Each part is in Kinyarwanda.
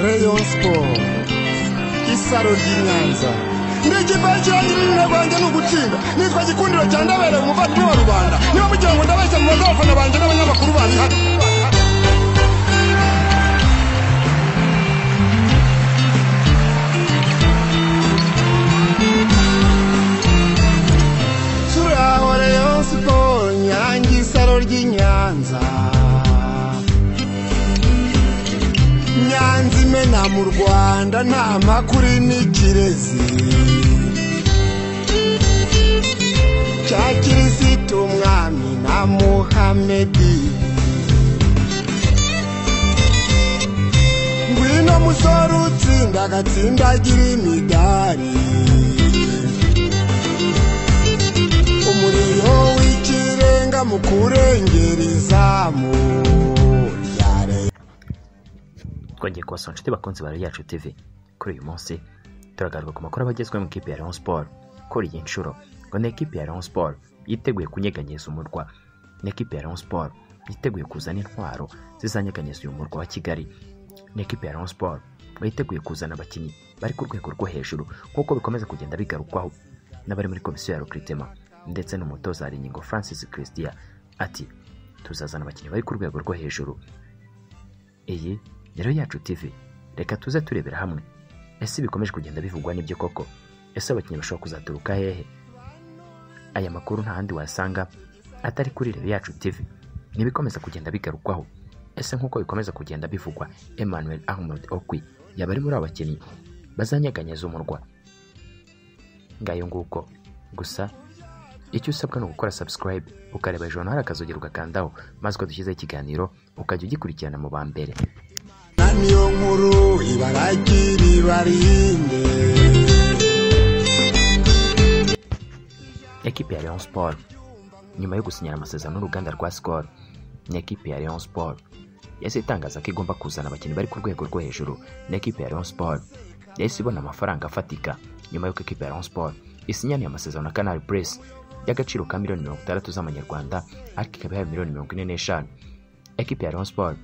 Rayon Sport isaro ry'inyanza ndigipari kirangira ibintu rwanjye ni ugutsinda nitwa gikundiro cya ndabera umuvandimwe wa rubanda niba mugira ngo ndabeshya mu abafana banjye n'abanyamakuru bari hano turaho Rayon Sport nyange isaro ry'inyanza nyanza imena mu rwanda nta makuru n'ikirezi cya kirisitu umwami na muhamedi ngwino musore utsinda agatsindagira imidari umuriro w'ikirenga mu kurengera izamu rya twongeye kubasaba inshuti bakunzi ba yacu TV kuri uyu munsi turagaruka ku makuru abagezweho mu ikipe ya Rayon Sport kuri iyi nshuro ngo ni ikipe ya Rayon Sport yiteguye kunyeganyeza umurwa ni ikipe ya Rayon Sport yiteguye kuzana intwaro zizanyeganyeza uyu murwa wa Kigali ni ikipe ya Rayon Sport ngo yiteguye kuzana abakinnyi bari ku rwego rwo hejuru nk'uko bikomeza kugenda bigarukwaho n'abari muri komisiyo ya Rukritema ndetse n'umutoza Haringingo Francis Christian ati tuzazana abakinnyi bari ku rwego rwo hejuru iyi rero yacu TV reka tuze turebera hamwe ese bikomeje kugenda bivugwa n'ibyo koko ese abakinnyi bashobora kuzaturuka hehe aya makuru nta handi wayasanga atari kuri rero yacu TV ntibikomeza kugenda bigarukwaho ese nk'uko bikomeza kugenda bivugwa Emmanuel Ahmed Okwi yaba ari muri abo bakinnyi bazanyeganyeza umurwa ngayo nguko gusa icyo usabwa ni ugukora subscribe ukareba hejuru hari akazogera ugakandaho maze ukadushyizeho ikiganiro ukajya ugikurikirana mu ba mbere na niyo nkuru ibaragira ibarinde ekipe ya Rayon Sport nyuma yo gusinyana amasezerano n'uruganda rwa Skol ni ekipe ya Rayon Sport yahise itangaza ko igomba kuzana abakinnyi bari ku rwego rwo hejuru ni ekipe ya Rayon Sport yahise ibona amafaranga afatika nyuma y'uko ekipe ya Rayon Sport isinyaniye amasezerano na Canal Press y'agaciro ka miliyoni mirongo itandatu z'amanyarwanda ariko ikaba ihaye miliyoni mirongo ine n'eshanu ekipe ya Rayon Sport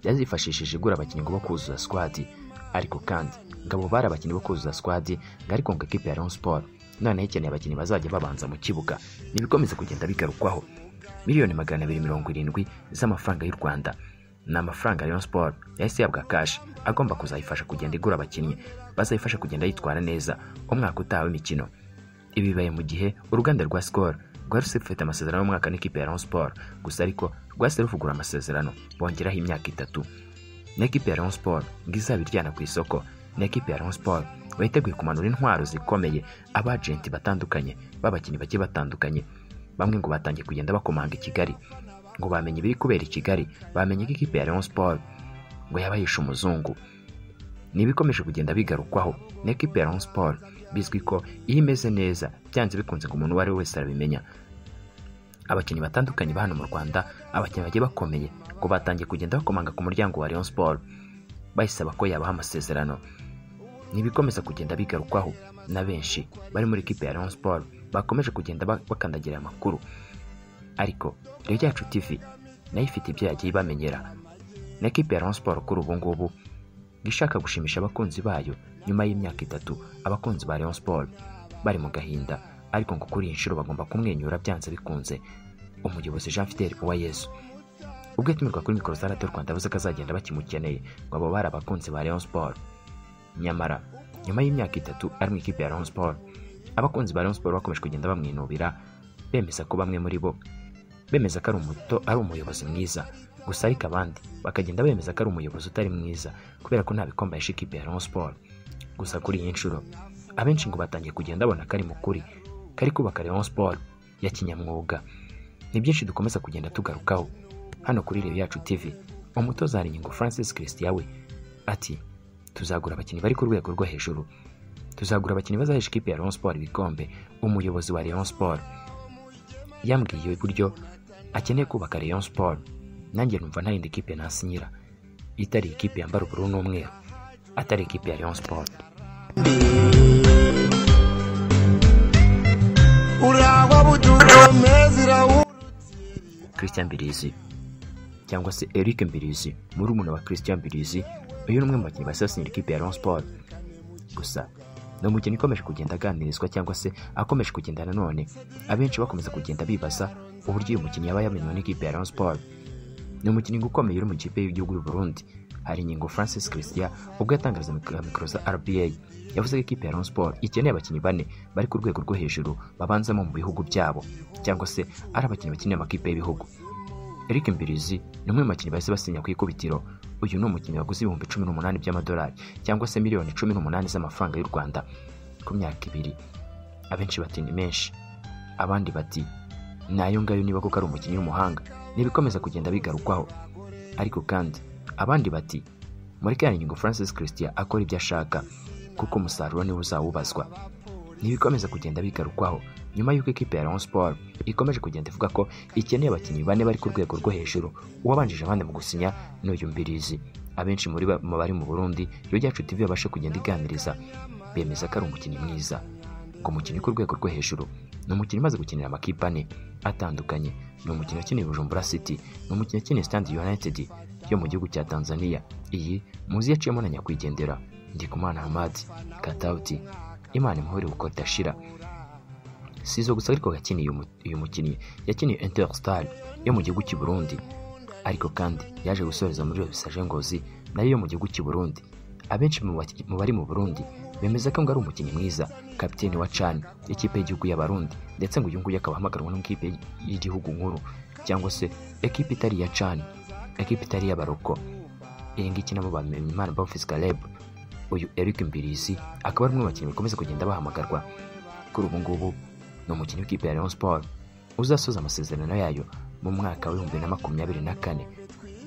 yazifashishije igura abakinnyi ngo bo kuzuza squad ariko kandi ngabo bari abakinnyi bo kuzuza squad ngo ariko ngo ekipe ya Rayon Sport noneho ikeneye abakinnyi bazajya babanza mu kibuga ntibikomeze kugenda bigarukwaho miliyoni magana abiri mirongo irindwi z'amafaranga y'u Rwanda ni amafaranga Rayon Sport yahise ihabwa cash agomba kuzayifasha kugenda igura abakinnyi bazayifasha kugenda yitwara neza umwaka utaha w'imikino ibi bibaye mu gihe uruganda rwa Skol rwari rufite amasezerano y'umwaka n'ikipe ya Rayon Sport gusa ariko rwahise ruvugura amasezerano bongeraho imyaka itatu n'ikipe ya Rayon Sport ngo izaba iryana ku isoko n'ikipe ya Rayon Sport ngo yiteguye kumanura intwaro zikomeye abajenti batandukanye b'abakinnyi bagiye batandukanye bamwe ngo batangiye kugenda bakomanga i Kigali ngo bamenye ibiri kubera i Kigali bamenye ko ikipe ya Rayon Sport ngo yaba yishe umuzungu ni ibikomeje kugenda bigarukwaho na ekipe ya Rayon Sport bizwi ko iyo imeze neza byanze bikunze ngo umuntu uwo ari we wese arabimenya abakinnyi batandukanye ba hano mu Rwanda abakinnyi bagiye bakomeye ngo batangiye kugenda bakomanga ku muryango wa Rayon Sport bayisaba ko yabaha amasezerano ni ibikomeza kugenda bigarukwaho na benshi bari muri ekipe ya Rayon Sport bakomeje kugenda ba- bakandagira aya makuru ariko rero yacu TV nayo ifite ibyo yagiye ibamenyera na ekipe ya Rayon Sport kuri ubu ngubu ngo ishaka gushimisha abakunzi bayo nyuma y'imyaka itatu abakunzi ba Rayon Sport bari mu gahinda ariko ngo kuri iyi nshuro bagomba kumwenyura byanze bikunze umuyobozi Jean Fidel Uwayezu ubwo yatumirwa kuri mikoro za radiyo Rwanda yavuze ko azagenda bakimukeneye ngo abo bari abakunzi ba Rayon Sport nyamara nyuma y'imyaka itatu ari mu ikipe ya Rayon Sport abakunzi ba Rayon Sport bakomeje kugenda bamwinubira bemeza ko bamwe muri bo bemeza ko ari umuto ari umuyobozi mwiza gusa ariko abandi bakagenda bemeza ko ari umuyobozi utari mwiza kubera ko nta bikombe yashe ikipe ya Rayon Sport gusa kuri iyi nshuro abenshi ngo batangiye kugenda babona ko ari mu kuri ko ari kubaka Rayon Sport ya kinyamwuga ni byinshi dukomeza kugenda tugarukaho hano kuri Reyo Yacu TV umutoza Haringingo Francis Christian we ati tuzagura abakinnyi bari ku rwego rwo hejuru tuzagura abakinnyi bazahesha ikipe ya Rayon Sport ibikombe umuyobozi wa Rayon Sport yambwiye uburyo akeneye kubaka Rayon Sport nanjye numva nta yindi kipe nasinyira itari ikipe yambara ubururu n'umweru atari ikipe ya Rayon Sport urangwa budukomeza irawu Christian Mbirizi cyangwa se Eric Mbirizi muri wa Christian Mbirizi uyu ni umwe mu bakinnyi basasinyira ikipe ya Rayon Sport gusa ni umukinnyi ukomeje kugenda aganirizwa cyangwa se akomeje kugenda nanone abenshi bakomeza kugenda bibaza uburyo uyu mukinnyi yaba yamenywe n'ikipe ya Rayon Sport ni umukinnyi ukomeye uri mu kipe y'igihugu y'u Burundi hari ingingo Francis Christian ubwo yatangariza mikoro za RBA yavuze ko ikipe ya Rayon Sport ikeneye abakinnyi bane bari ku rwego rwo hejuru babanzamo mu bihugu byabo cyangwa se ari abakinnyi bakinira amakipe y'ibihugu Eric Mbirizi ni umwe mu bakinnyi bahise basinya ku ikubitiro uyu ni umukinnyi waguze ibihumbi cumi n'umunani by'amadolari cyangwa se miliyoni cumi n'umunani z'amafaranga y'u Rwanda ku myaka ibiri abenshi bati ni menshi abandi bati ni ayo ngayo niba koko ari umukinnyi w'umuhanga ntibikomeza kugenda bigarukwaho ariko kandi abandi bati mureke ya ngingo francis christian akora ibyo ashaka kuko umusaruro niwe uzawubazwa ntibikomeza kugenda bigarukwaho nyuma y'uko ikipe ya Rayon Sport ikomeje kugenda ivuga ko ikeneye abakinnyi bane bari ku rwego rwo hejuru uwabanjije abandi mu gusinya ni uyu mbirizi abenshi muri ba- mu bari mu Burundi iyo ryacu TV yabasha kugenda iganiriza bemeza ko ari umukinnyi mwiza ngo umukinnyi ku rwego rwo hejuru ni umukinnyi umaze gukinira amakipe ane atandukanye ni umukinnyi wakinira Bujumbura City ni umukinnyi wakinira Stand United yo mu gihugu cya Tanzania iyi muzi yaciyemo na nyakwigendera Ndikumana Hamad Katauti Imana imuhore kuko idashira si izo gusa ariko yakiniye uyu mu- uyu mukinnyi yakiniye interstar yo mu gihugu cy'i Burundi ariko kandi yaje gusoreza muri Revisaje Ngozi nayo yo mu gihugu cy'i Burundi abenshi mu baki- mu bari mu Burundi bemeza ko ngo ari umukinnyi mwiza kapiteni wa Chan ikipe y'igihugu y'Abarundi ndetse ngo uyu nguyu akaba ahamagarwa n'ikipe y'igihugu nkuru cyangwa se ekipe itari iya Chan ekipe itari iy'Abaroko iyi ngiyi nabo bamenye Imana Bonfils Caleb uyu Eric Mbirizi akaba ari umwe mu bakinnyi bakomeza kugenda bahamagarwa kuri ubu ngubu ni umukinnyi w'ikipe ya Rayon Sport uzasoza amasezerano yayo mu mwaka w'ibihumbi na makumyabiri na kane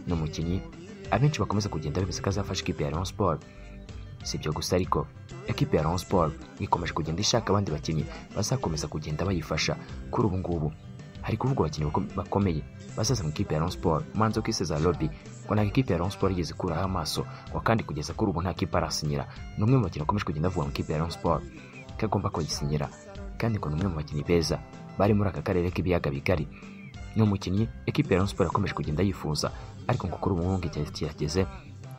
ni umukinnyi abenshi bakomeza kugenda bemeza ko azafasha ikipe ya Rayon Sport si ibyo gusa ariko ekipe ya Rayon Sport ikomeje kugenda ishaka abandi bakinnyi bazakomeza kugenda bayifasha kuri ubu ngubu hari kuvuga abakinnyi bako- bakomeye bazaza mu ikipe ya Rayon Sport Manzo Kiseza Lobby ngo ntabwo ikipe ya Rayon Sport yigeze ikuraho amaso ngo kandi kugeza kuri ubu nta kipe arasinyira ni umwe mu bakinnyi bakomeje kugenda bavuga mu ikipe ya Rayon Sport ko agomba kuyisinyira kandi ngo ni umwe mu bakinnyi beza bari muri aka karere k'ibiyaga bigari ni umukinnyi ekipe ya Rayon Sport yakomeje kugenda yifuza ariko ngo kuri ubu ngubu ngo igihe kirageze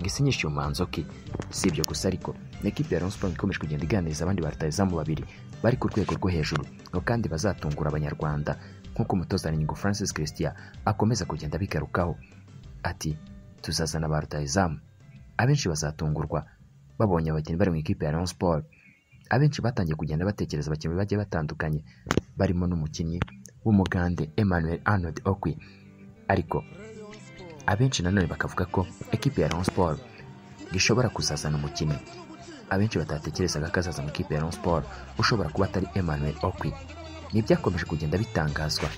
ngo isinyishe uyu Manzoki si ibyo gusa ariko ni ekipe ya Rayon Sport ikomeje kugenda iganiriza abandi barutayizamu babiri bari ku rwego rwo hejuru ngo kandi bazatungura abanyarwanda nk'uko umutoza Ningo Francis Christian akomeza kugenda abigarukaho ati tuzazana ba rutayizamu abenshi bazatungurwa babonye abakinnyi bari mu ikipe ya Rayon Sport abenshi batangiye kugenda batekereza abakinnyi bagiye batandukanye barimo n'umukinnyi w'umugande Emmanuel Arnold Okwi ariko abenshi nanone bakavuga ko ekipe ya Rayon Sport gishobora kuzazana umukinnyi abenshi batatekerezaga ko azaza mu ikipe ya Rayon Sport ushobora kuba atari Emmanuel Okwi ni byakomeje kugenda bitangazwa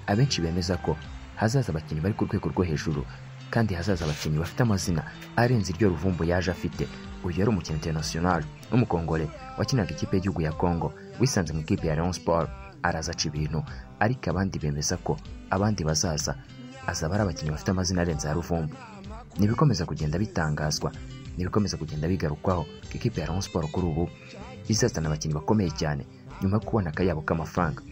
abenshi bemeza ko hazaza abakinnyi bari ku rwego rwo hejuru kandi hazaza abakinnyi bafite amazina arenze iryo ruvumbu yaje afite uyu yari umukinnyi international w'umukongore wakinaga ikipe y'igihugu ya congo wisanze mu ikipe ya Rayon Sport araza aca ibintu ariko abandi bemeza ko abandi bazaza azaba ari abakinnyi bafite amazina arenze ya ruvumbu ntibikomeza kugenda bitangazwa ntibikomeza kugenda bigarukwaho ko ikipe ya Rayon Sport kuri ubu izazana abakinnyi bakomeye cyane nyuma yo kubona akayabo k'amafaranga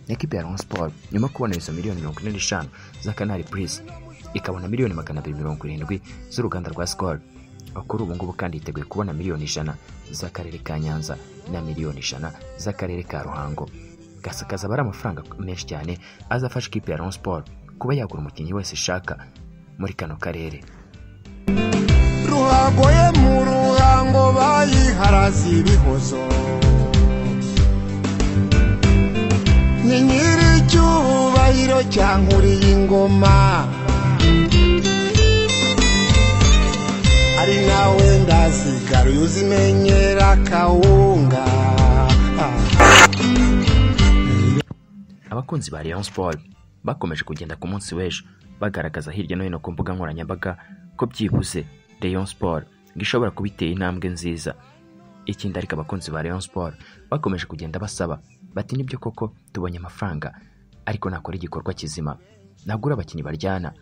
n'ikipe ya Rayon Sport nyuma yo kubona izo miliyoni mirongo ine n'eshanu za Canal Plus ikabona miliyoni magana abiri mirongo irindwi z'uruganda rwa Skol kuri ubu ngubu kandi yiteguye kubona miliyoni ijana z'akarere ka Nyanza na miliyoni ijana z'akarere ka Ruhango gasa kazaba ari amafaranga menshi cyane azafasha ikipe ya Rayon Sport kuba yagura umukinnyi wese ishaka muri kano karere ruhago ye mu ruhango bayiharaze ibihozo ni nyiri icyubahiro cya nkuriye ingoma ari nawe ndazigaruye uzimenyera akawunga abakunzi ba Rayon Sport bakomeje kugenda ku munsi w'ejo bagaragaza hirya no hino ku mbuga nkoranyambaga ko byibuze Rayon Sport ngo ishobora kuba iteye intambwe nziza ikindi ariko abakunzi ba Rayon Sport bakomeje kugenda basaba bati nibyo koko tubonye amafaranga ariko nakora igikorwa kizima nagura abakinnyi baryana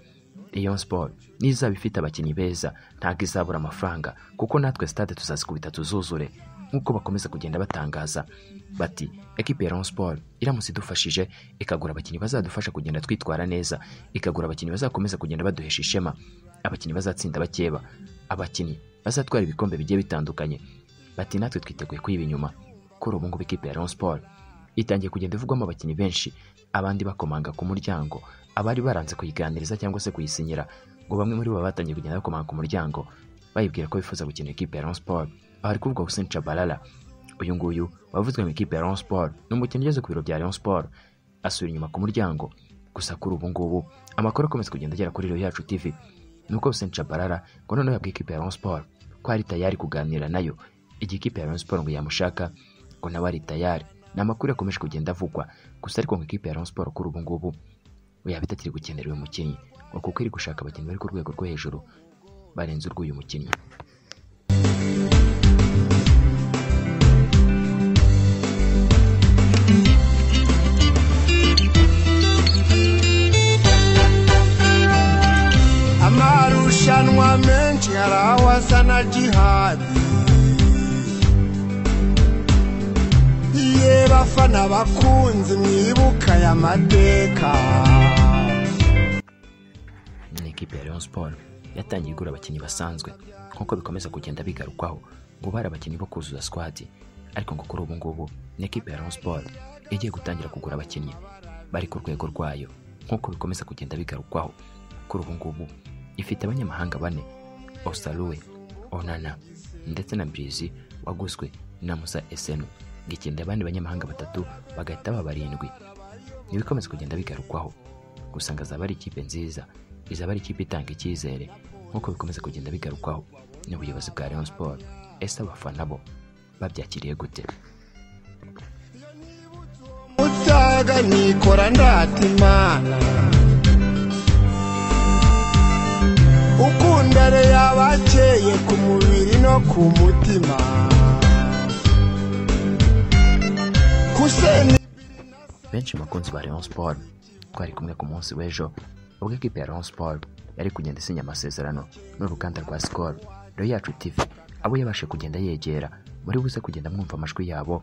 Rayon Sport nizaba ifite abakinnyi beza ntabwo izabura amafaranga kuko natwe stade tuzazikubita tuzuzure nk'uko bakomeza kugenda batangaza bati ekipe ya Rayon Sport iramutse idufashije ikagura abakinnyi bazadufasha kugenda twitwara neza ikagura abakinnyi bazakomeza kugenda baduhesha ishema abakinnyi bazatsinda bakeba abakinnyi bazatwara ibikombe bigiye bitandukanye bati natwe twiteguye kuyiba inyuma kuri ubu ngubu ikipe ya Rayon Sport itangiye kugenda ivugwamo abakinnyi benshi abandi bakomanga ku muryango abari baranze kuyiganiriza cyangwa se kuyisinyira ngo bamwe muri bo batangiye kugenda bakomanga ku muryango bayibwira ko bifuza gukina ikipe ya Rayon Sport aha ari kuvuga Hussein Chabalala uyu nguyu wavuzwe mu ikipe ya Rayon Sport ni umukinnyi ugeze ku biro bya Rayon Sport asubira inyuma ku muryango gusa kuri ubu ngubu amakuru akomeza kugenda agera kuri Rayon Yacu TV nuko Hussein Chabalala ngo noneho yabwiye ikipe ya Rayon Sport ko ari tayari kuganira nayo igihe ikipe ya Rayon Sport ngo yamushaka ngo nawe ari tayari ni amakuru yakomeje kugenda avugwa gusa ariko ngo ikipe ya Rayon Sport kuri ubu ngubu yabita atiri gukenera uyu mukinnyi ngo kuko iri gushaka abakinnyi bari ku rwego rwo hejuru barenze urw'uyu mukinnyi amarushanwa menshi hari aho asa na jihadi ye bafana bakunzi mwibuka aya mateka ni ikipe ya Rayon Sport yatangiye igura abakinnyi basanzwe nk'uko bikomeza kugenda bigarukwaho ngo bari abakinnyi bo kuzuza squad ariko ngo kuri ubu ngubu ni ikipe ya Rayon Sport igiye gutangira kugura abakinnyi bari ku rwego rwayo nk'uko bikomeza kugenda bigarukwaho kuri ubu ngubu ifite abanyamahanga bane Osaluwe Onana ndetse na Mbrizi waguzwe na Musa Esenu gikinda abandi banyamahanga batatu bagahita baba barindwi ntibikomeze kugenda bigarukwaho gusa ngo azaba ari ikipe nziza izaba ari ikipe itanga icyizere nk'uko bikomeza kugenda bigarukwaho n'ubuyobozi bwa Rayon Sport ese abafana bo babyakiriye gute mutaga nikora ndata imana ukundare yabakeye ku mubiri no ku mutima Hussein benshi mu bakunzi ba Rayon Sport twari kumwe ku munsi w'ejo ubwo ikipe ya Rayon Sport yari kugenda isinya amasezerano n'uruganda rwa Skol Rayon Yacu TV abo yabashe kugenda yegera muri buze kugenda mwumva amajwi yabo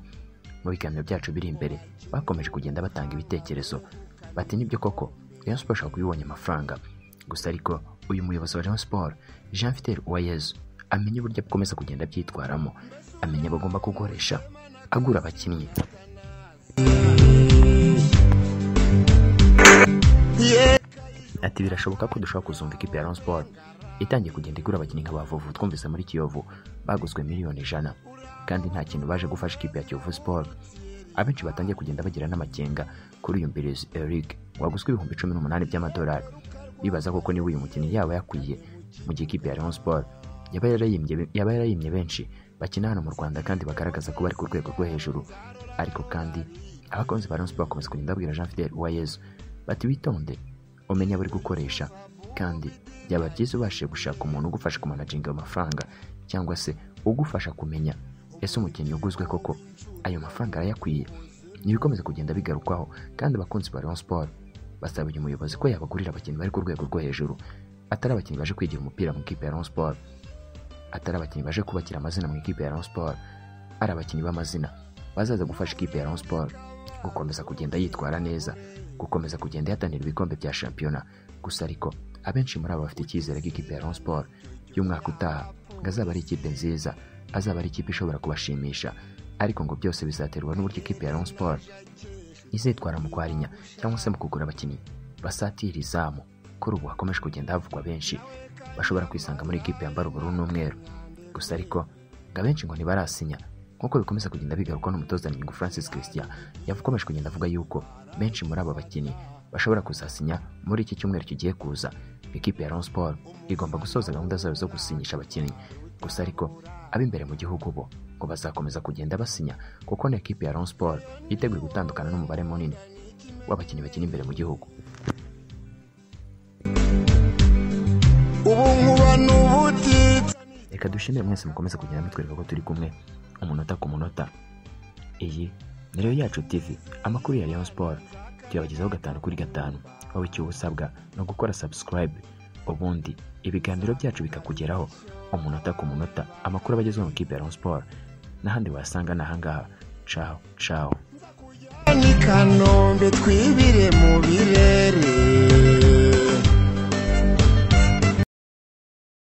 mu biganiro byacu biri imbere bakomeje kugenda batanga ibitekerezo bati nibyo koko Rayon Sport ishobora kuba ibonye amafaranga gusa ariko uyu muyobozi wa Rayon Sport Jean Vitel Uwayezu amenya uburyo akomeza kugenda abyitwaramo amenya bagomba gukoresha agura abakinnyi ye Ati birashoboka ko dushobora kuzumva ikipe ya Rayon Sport itangiye kugenda igura abakinnyi nka bavuvu twumvise muri Kiyovu baguzwe miliyoni ijana kandi nta kintu baje gufasha ikipe ya Kiyovu Sport abenshi batangiye kugenda bagira n'amakenga kuri uyu mbirizi Eric waguzwe ibihumbi cumi n'umunani by'amadolari bibaza koko niba uyu mukinnyi yaba yakwiye mu gihe ikipe ya Rayon Sport yaba yarayimbye yaba yarayimbye benshi bakina hano mu Rwanda kandi bagaragaza ko bari ku rwego rwo hejuru ariko kandi abakunzi ba Rayon Sport bakomeza kugenda babwira Jean Fidel Uwayezu bati witonde umenya bari gukoresha kandi byaba byiza ubashije gushaka umuntu ugufasha kumanaginga ayo mafaranga cyangwa se ugufasha kumenya ese umukinnyi uguzwe koko ayo mafaranga arayakwiye ntibikomeze kugenda bigarukwaho kandi abakunzi ba Rayon Sport basaba uyu muyobozi ko yabagurira abakinnyi bari ku rwego rwo hejuru atari abakinnyi baje kwigira umupira mu ikipe ya Rayon Sport atari abakinnyi baje kubakira amazina mu ikipe ya Rayon Sport ari abakinnyi b'amazina bazaza gufasha ikipe ya Rayon Sport gukomeza kugenda yitwara neza gukomeza kugenda yatanira ibikombe bya shampiyona gusa ariko abenshi muri abo bafite icyizere ko ikipe ya Rayon Sport y'umwaka utaha ngo azaba ari ikipe nziza azaba ari ikipe ishobora kubashimisha ariko ngo byose bizaterwa n'uburyo ikipe ya Rayon Sport izitwara mu kwarinya cyangwa se mu kugura abakinnyi basatira izamu kuri ubu hakomeje kugenda havugwa benshi bashobora kwisanga muri ikipe yambara ubururu n'umweru gusa ariko ngo abenshi ngo ntibarasinya nk'uko bikomeza kugenda bigarukwa n'umutoza Nyungu Francis Christian yakomeje kugenda avuga yuko benshi muri aba bakinnyi bashobora kuzasinya muri iki cyumweru kigiye kuza ikipe ya Rayon Sport igomba gusoza gahunda zayo zo gusinyisha abakinnyi gusa ariko ab'imbere mu gihugu bo ngo bazakomeza kugenda basinya kuko na ikipe ya Rayon Sport yiteguye gutandukana n'umubare munini w'abakinnyi bakina imbere mu gihugu ubu nkuba n'ubutitsa reka dushimire mwese mukomeza kugenda mutwereka ko turi kumwe umunota ku munota iyi ni rero yacu tv amakuru ya rayon sport tuyabagezaho gatanu kuri gatanu wowe icyo uba usabwa ni ugukora subscribe ubundi ibiganiro byacu bikakugeraho umunota ku munota amakuru aba agezeho mu ikipe ya rayon sport n'ahandi wasanga ni ahangaha caho caho ni kanombe twibire mu birere